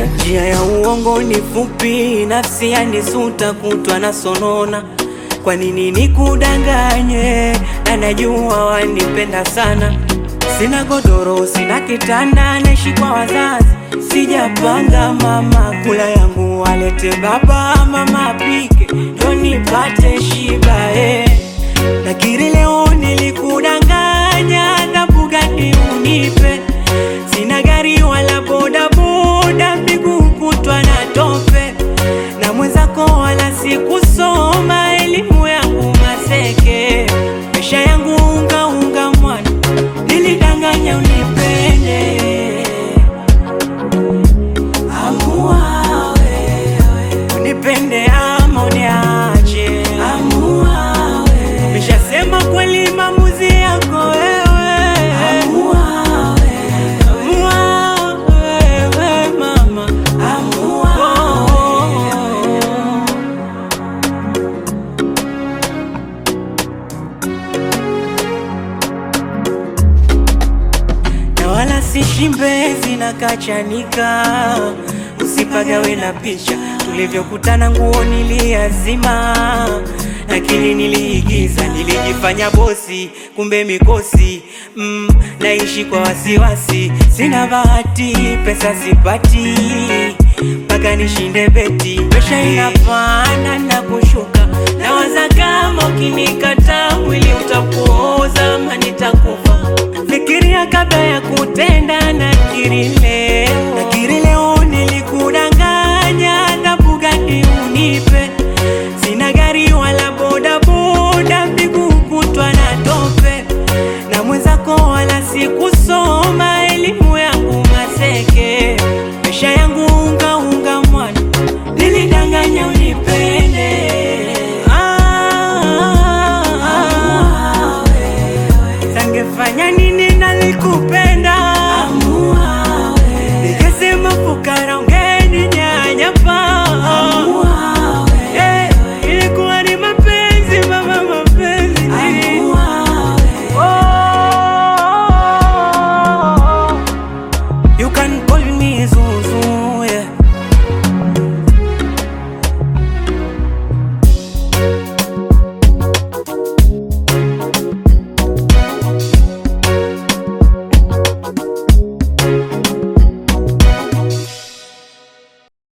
Njia ya uongo ni fupi, nafsi yanisuta kutwa na sonona. Kwa nini nikudanganye? Na najua wanipenda sana. Sina godoro, sina kitanda, naishi kwa wazazi. Sijapanga mama, kula yangu walete baba, mama apike ndo nipate shiba eh. Nakiri leo nilikudanganya, adhabu gani unipe? Sina gari wala bodaboda, miguu kutwa na tope, na mwenzako wala sikusoma, elimu yangu maseke, maisha yangu unga unga mwana, nilidanganya unipende. Amua wewe, unipende ama uniache. Amua wewe, nishasema kweli, maamuzi yako wewe. Amua wewe, amua wewe mama, amua wewe. na wala si shimbezi na kachanika, usipagawe na picha tulivyokutana, nguo niliazima, lakini niliigiza, nilijifanya bosi, kumbe mikosi mm, naishi kwa wasiwasi, sina bahati, pesa sipati mpaka nishinde beti, presha inapanda na kushuka, nawaza